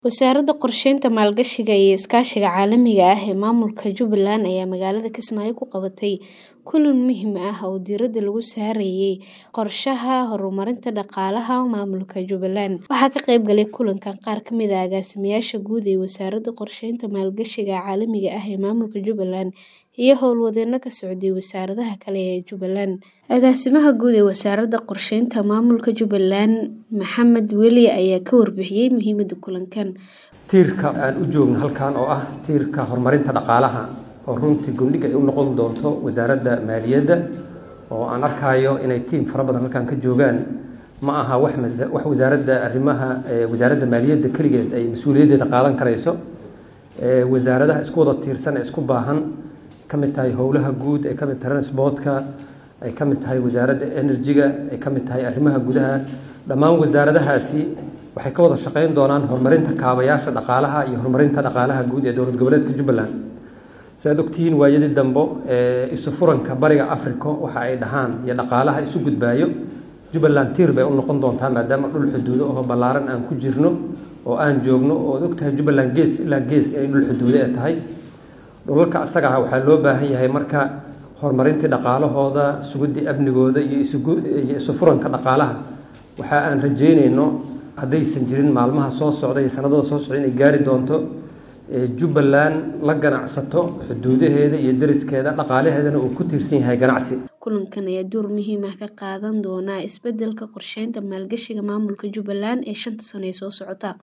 Wasaaradda Qorsheynta, Maalgashiga iyo Iskaashiga Caalamiga ah ee Maamulka Jubbaland ayaa magaalada Kismaayo ku qabatay kulan muhiim ah oo diiradda lagu saarayay qorshaha horumarinta dhaqaalaha maamulka Jubbaland. Waxaa ka qayb galay kulankan qaar ka mid ah agaasimayaasha guud ee Wasaaradda Qorsheynta, Maalgashiga Caalamiga ah ee Maamulka Jubbaland iyo howlwadeenno ka socday wasaaradaha kale ee Jubbaland. Agaasimaha Guud ee Wasaaradda Qorsheynta Maamulka Jubbaland, Maxamed Weli ayaa ka warbixiyay muhiimadda kulankan. Tiirka aan u joogno halkan oo ah tiirka horumarinta dhaqaalaha oo runtii gundhiga ay u noqon doonto wasaaradda maaliyadda oo aan arkayo inay tiim fara badan halkan ka joogaan ma aha wax wax wasaaradda arrimaha wasaaradda maaliyadda keligeed ay mas-uuliyaddeeda qaadan karayso wasaaradaha isku wada tiirsan ee isku baahan ka mid tahay howlaha guud ay ka mid tahay transportka ay ka mid tahay wasaaradda energy-ga ay ka mid tahay arrimaha gudaha dhammaan wasaaradahaasi waxay ka wada shaqeyn doonaan horumarinta kaabayaasha dhaqaalaha iyo horumarinta dhaqaalaha guud ee dowlad goboleedka Jubbaland si aad ogtihiin waayadii dambe ee isu furanka bariga Afrika waxa ay dhahaan iyo dhaqaalaha isu gudbaayo Jubbaland tiir bay u noqon doontaa maadaama dhul xuduudo oo ballaaran aan ku jirno oo aan joogno oo aad ogtahay Jubbaland gees ilaa gees ay dhul xuduudo ay tahay dhulalka asaga ah waxaa loo baahan yahay marka horumarintii dhaqaalahooda sugidii amnigooda iyo iyo isu furanka dhaqaalaha waxa aan rajeynayno haddaysan jirin maalmaha soo socda iyo sanadada soo socda inay gaari doonto Jubbaland la ganacsato xuduudaheeda iyo deriskeeda dhaqaalaheedana uu ku tiirsan yahay ganacsi. Kulankan ayaa door muhiim ah ka qaadan doona isbeddelka qorsheynta maalgashiga maamulka Jubbaland ee shanta sano ee soo socota.